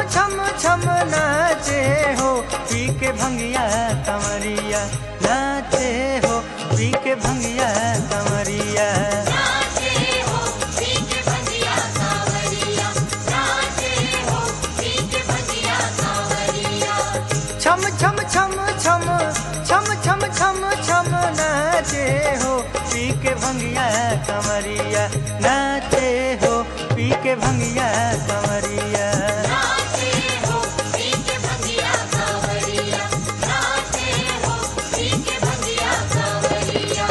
छम छम नाचे हो पी के भंगिया कमरिया नाचे हो पी के भंगिया कमरिया नाचे हो पीक भजिया सावरिया नाचे हो पीक भजिया सावरिया छम छम छम छम छम छम छम छम नाचे हो पी के भंगिया कमरिया नाचे हो पी के भंगिया कमरिया नाचे हो पीक भजिया सावरिया नाचे हो पीक भजिया सावरिया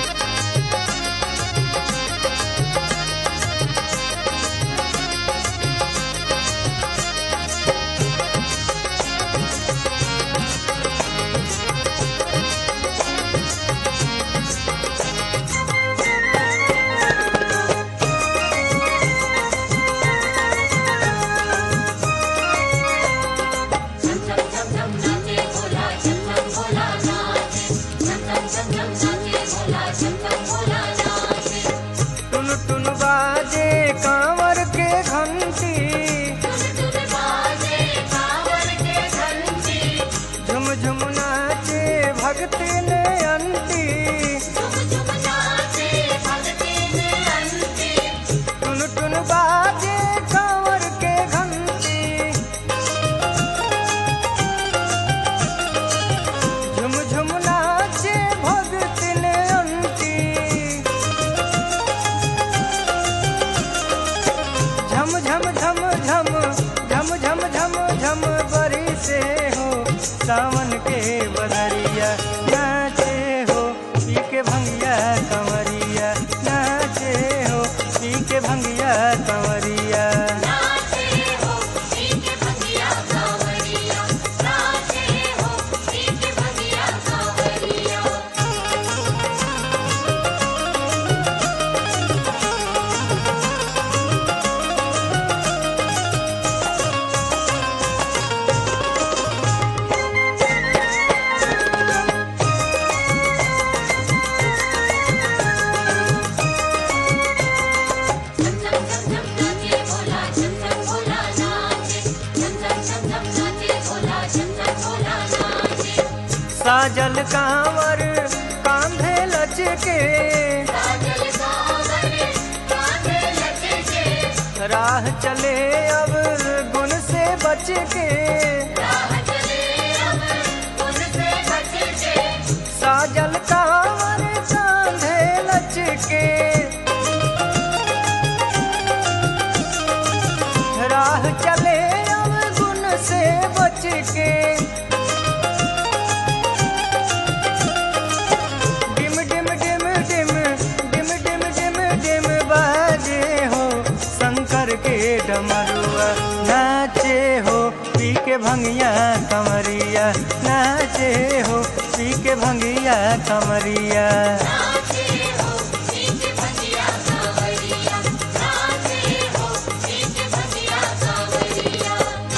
झम झम झम झम नाचे भोला झम झम भोला नाचे झम झम झम झम नाचे भोला झम झम भोला नाचे टुन टुन बाजे कांवर के घंटी तुम तुम बाजे कांवर के घंटी झुम झुम नाचे भक्ति ने अंती झुम झुम नाचे भक्ति ने अंती टुन टुन बाजे कांवर के घंटी झुम झुम नाचे भक्ति ने अंती झम झम झम झम झम झम झम झम बरी से हो सावन के बदरिया नाचे हो पी के भंगिया कंवरिया नाचे हो पी के भंगिया कंवरिया नाचे हो पीक भजिया सावरिया नाचे हो पीक भजिया सावरिया झम झम झम झम नाचे भोला झम झम भोला नाचे झम झम झम झम नाचे भोला झम झम भोला नाचे साजल कांवर कांधे लचके साजल सावर कांधे लचके राह चले अब गुण से बच के राह चले अब उनसे बचके साजल कांवर कांधे लचके राह चले अब गुण से बच के डिम डिम डिम डिम डिम डिम डिम डिम बाजे हो शंकर के डमरुआ नाचे हो पी के भंगिया कमरिया नाचे हो पी के भंगिया कमरिया नाचे हो पीक भजिया सावरिया नाचे हो पीक भजिया सावरिया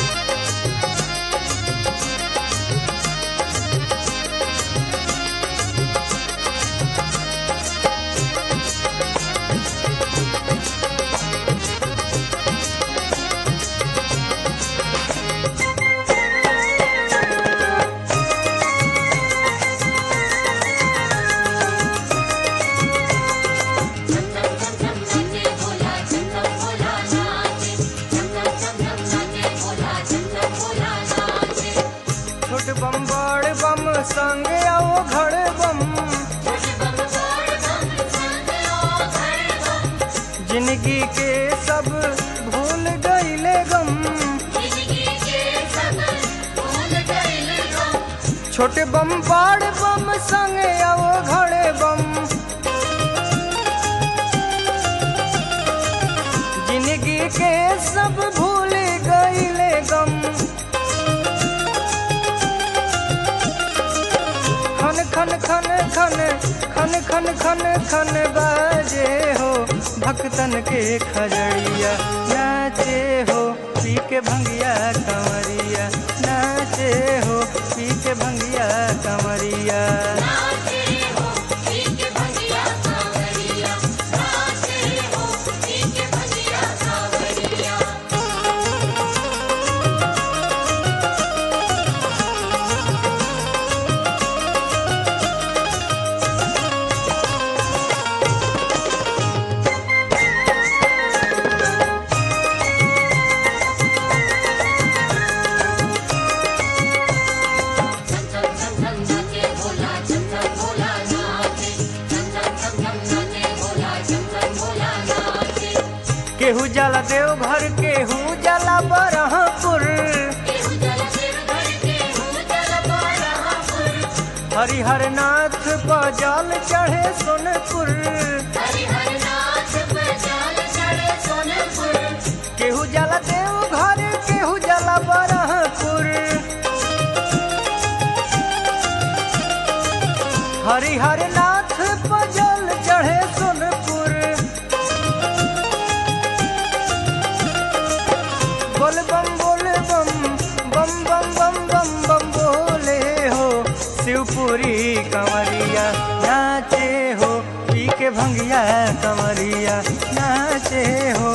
झम झम झम झम नाचे भोला झम झम भोला नाचे झम झम झम झम नाचे भोला झम झम भोला नाचे छोट बम बड़ बम संग आओ घड़ बम छोट बम बड़ बम संग ओ घर बम जिंदगी के सब भूल गईले गम जिंदगी के सब भूल गइल गम छोटे बम बड़ बम संग आओ घड़े बम जिंदगी के सब भूल गईले गम खन खन खन खन खन खन खन खन बाजे हो भक्तन के खजड़िया नाचे हो पी के भंगिया कंवरिया नाचे हो पी के भंगिया कंवरिया नाचे हो पीक भजिया सावरिया नाचे हो पीक भजिया सावरिया केहू जला देव घर केहू जला बरहपुर केहू जल शिव घर केहू जल बरहपुर हरिहर नाथ पर जल चढ़े सोनपुर हरिहर नाथ पर जल चढ़े सोनपुर केहू जला देव घर केहू जला बरहपुर हरिहर नाथ पर जल चढ़े सोनपुर बोल बम बोल बम बम बम बम बम बम बोले हो शिवपुरी कंवरिया नाचे हो पी के भंगिया कंवरिया नाचे हो